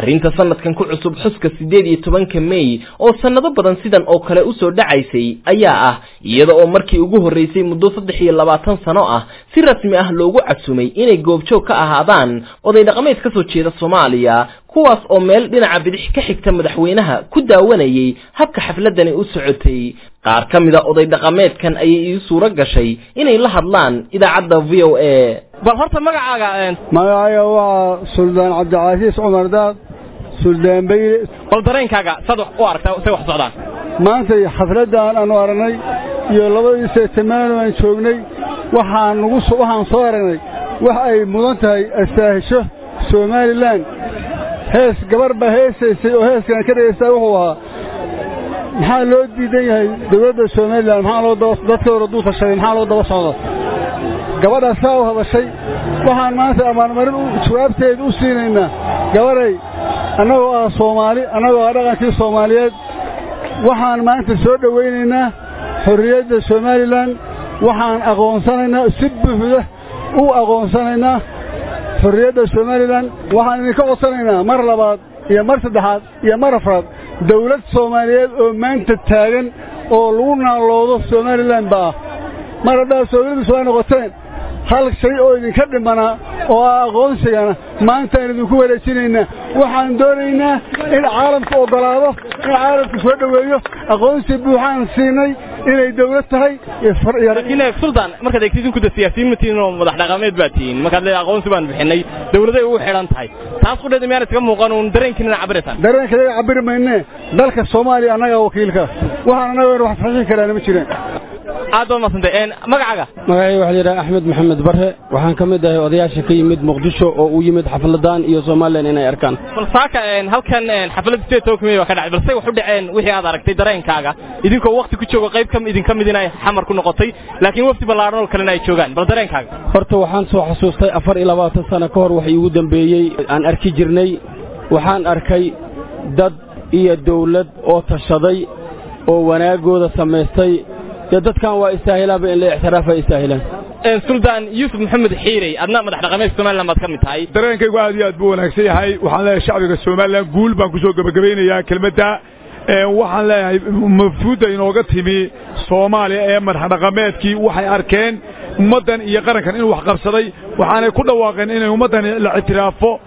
arrinta sanadkan ku cusub xuska siddeed iyo tobanka mey oo sannado badan sidan oo kale usoo dhacaysay ayaa ah iyada oo markii ugu horreysay muddo saddex iyo labaatan sano ah si rasmi ah loogu casumay inay goobjoog ka ahaadaan oday dhaqameed ka soo jeeda soomaaliya kuwaas oo meel dhinaca bidix ka xigta madaxweynaha ku daawanayay habka xafladani u socotay qaar ka mid a oday dhaqameedkan ayay ii suuro gashay inay la hadlaan idaacadda v o a bal horta magacaaga magacayga waa suldaan cabdicasiis cumar daad suldaan bayle bal dareenkaaga sad u aragtaa say wax socdaan maantay xafladdan aanu aragnay iyo labadii seetamaano aan joognay waxaan nugu waxaan soo aragnay wax ay mudan tahay astaahisho somalilan hees gabar baa heesaysay oo heeskan ka dhegaysta wuxuu ahaa maxaa loo diidan yahay dawladda somalilan maxaa loo daba dadkooda duu tashaday maxaa loo daba socda gabadhaas saa u hadashay waxaan maanta abaalmarin jawaabteeda u siinaynaa gabaday annagoo ah soomaali annagoo ah dhaqankii soomaaliyeed waxaan maanta soo dhowaynaynaa xorriyadda somalilan waxaan aqoonsanaynaa si buuxda u aqoonsanaynaa xorriyadda somalilan waxaan idinka codsanaynaa mar labaad iyo mar saddexaad iyo mar afraad dawlad soomaaliyeed oo maanta taagan oo lagu naaloodo somalilan ba ah mar haddaad soomaalida soo noqoteen hal shay oo idinka dhimanaa oo ah aqoonsigana maantaan idinku wareejinaynaa waxaan doonaynaa in caalamku oggolaado in caalamku soo dhoweeyo aqoonsi buuxaan siinay inay dawlad tahay laakiin suldaan markaad eegtid idinku de siyaasiyiin ma tihiin oo madax dhaqameed baa tihiin markaad leedahay aqoonsi baan bixinay dawladay ugu xidhan tahay taas qudheeda miyaan iskaga muuqan uun dareenkiinana cabiraysaan dareenka yaga cabiri maynee dalka soomaaliya annagaa wakiilka waxaan annaga wax saxiixi karaana ma jireen aad baad madsantay magacaaga magacayga waxaa layidhaha axmed maxamed barre waxaan ka mid ahay odayaasha ka yimid muqdisho oo u yimid xafladaan iyo somalilan inay arkaan bal saaka halkan xafladda sideed tobanka mey baa ka dhacay balse wax u dhaceen wixii aad aragtay dareenkaaga idinkoo wakti ku jooga qayb ka idinka mid inay xamar ku noqotay laakiin wafdi ballaaran oo kalena ay joogaan bal dareenkaaga horta waxaan soo xasuustay afar iyo labaatan sano ka hor wax iigu dambeeyey aan arki jirnay waxaan arkay dad iyo dawlad oo tashaday oo wanaagooda samaystay dee dadkan waa istaahilaanba in la ixtiraafa istaahilaan suldaan yuusuf maxamed xiirey adna madax dhaqameedka somalilan baad ka mid tahay dareenkaygu aad iyo aad buu wanaagsan yahay waxaan leeyahay shacbiga somalilan guul baan ku soo gebagabaynayaa kelmadda waxaan leeyahay mafruudda inooga timi soomaaliya ee madax dhaqameedkii waxay arkeen ummaddan iyo qarankan inuu wax qabsaday waxaanay ku dhawaaqeen inay ummaddan la ictiraafo